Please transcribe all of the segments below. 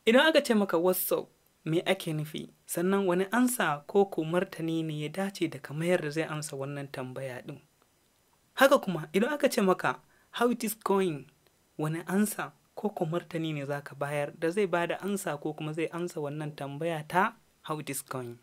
Idan aka ce maka WhatsApp me ake nufi sannan wani ansa ko ko martani ne ya dace da ka mayar da zai amsa wannan tambaya ɗin. Haka kuma idan aka ce maka how it is going wani ansa ko ko martani ne za ka bayar da zai ba da ansa ko kuma zai amsa wannan tambaya ta how it is going.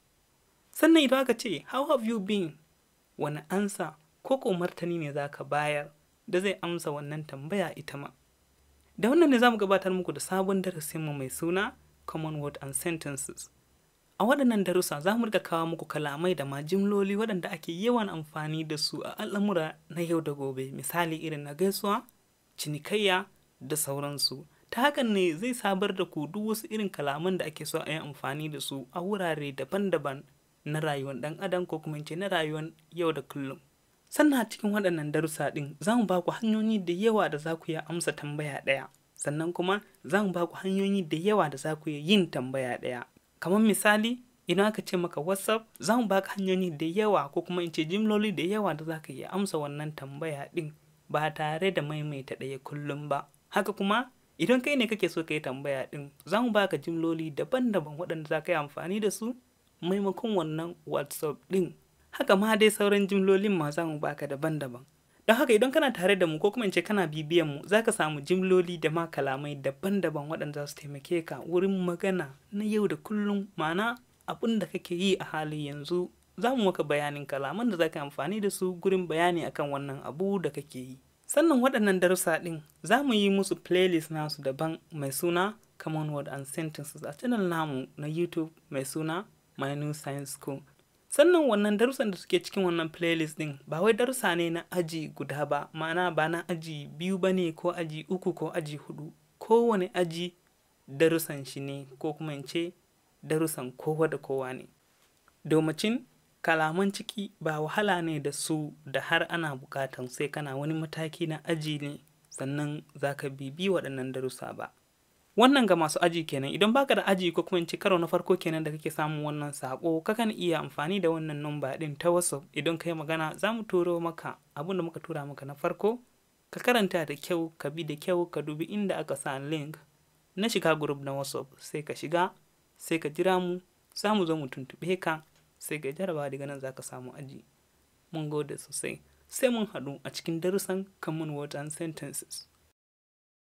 Sannan idan aka ce how have you been wani ansa ko ko martani ne za ka bayar da zai amsa wannan tambaya ita ma. Da wannan ne za mu gabatar muku da sabon darasinmu mai suna Common Word and Sentences. A waɗannan darussa za mu rika kawo muku kalamai da ma jimloli waɗanda ake yawan amfani da su a al'amura na yau da gobe, misali irin na gaisuwa, cinikayya da sauransu. Ta hakan ne zai sabar da ku duk wasu irin kalaman da ake so a yi amfani da su a wurare daban-daban na rayuwar ɗan adam ko kuma ce na rayuwar yau da kullum. Sannan a cikin waɗannan darussa ɗin za mu ba ku hanyoyi da yawa da za ku iya amsa tambaya ɗaya. Sannan kuma za mu ba ku hanyoyi da yawa da za ku iya yin tambaya ɗaya. Kamar misali, idan aka ce maka WhatsApp, za mu baka hanyoyi da yawa ko kuma in ce jimloli da yawa da za ka iya amsa wannan tambaya ɗin ba tare da maimaita ɗaya kullum ba. Haka kuma, idan kai ne kake so ka yi tambaya ɗin, za mu baka jimloli daban-daban waɗanda za ka yi amfani da su maimakon wannan WhatsApp ɗin. Haka ma dai sauran jimlolin ma za mu baka daban-daban. Don haka idan kana tare da mu ko kuma in ce kana bibiyan mu za ka samu jimloli da ma kalamai daban-daban waɗanda za su taimake ka wurin magana na yau da kullum ma'ana abin da kake yi a halin yanzu za mu maka bayanin kalaman da za ka amfani da su gurin bayani akan wannan abu da kake yi. Sannan waɗannan darussa ɗin za mu yi musu playlist nasu daban mai suna Common Word and Sentences a channel namu na YouTube mai suna My New Science School. sannan wannan darussan da suke cikin wannan playlist din ba wai darussa ne na aji guda ba ma'ana ba na aji biyu ba ne ko aji uku ko aji hudu kowane aji darussan shi ne ko kuma in ce darussan kowa da kowa ne domacin kalaman ciki ba wahala ne da su da har ana bukatan sai kana wani mataki na aji ne sannan za ka bibi waɗannan darussa ba wannan ga masu aji kenan idan baka da aji ko kuma in ci karo na farko kenan da kake samun wannan sako kakan iya amfani da wannan namba din ta whatsapp idan kai magana za mu turo maka abin da muka tura maka na farko ka karanta da kyau ka bi da kyau ka dubi inda aka sa link na shiga group na whatsapp sai ka shiga sai ka jira mu za mu zo mu tuntube ka sai ka jaraba daga nan za ka samu aji mun gode sosai sai mun haɗu a cikin darussan common word and sentences